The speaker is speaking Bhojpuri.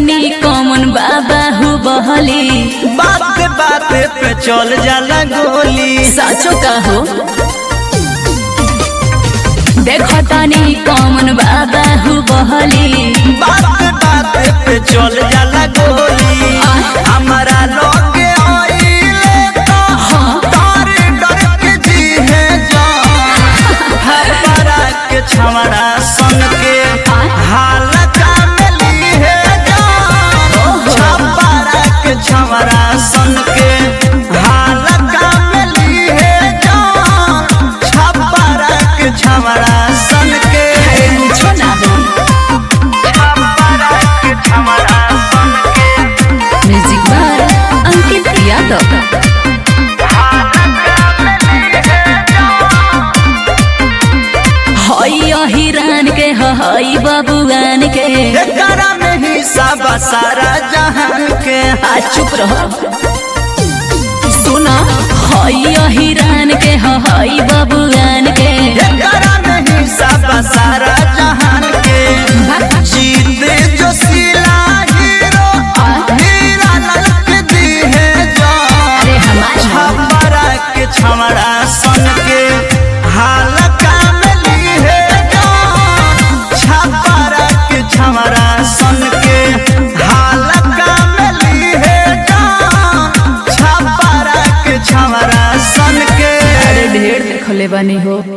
तानी कौन बाबा हु बहली बात बात पे चल जाला गोली साचो का हो देखो तानी कौन बाबा हु बहली बात बात पे चल जाला गोली हमारा लोगे आइले तो डर डर के जी है जान हर तरह के छमड़ा सन के हाल कामली है जान छपरा के छमड़ा सन के हाल कामली है जान छपरा के छमड़ा सन के कुछो ना हो छपरा के छमड़ा सन के म्यूजिक बाय अंकित यादव हई अहिरान के हई बबुआन के एकरा में ही सब सारा जहान के आ चुप रहो सुना हई अहिरान के हई बबुआन के एकरा में ही सब सारा जहान के जीते जो सिला हीरो हीरा ललक दी है जान अरे हमारे छपरा के छमड़ा सन के हाल कामली है जान छपरा के छमड़ा सन के हाल कामली है जान छपरा के छमड़ा सन के अरे ढेर देखले बानी हो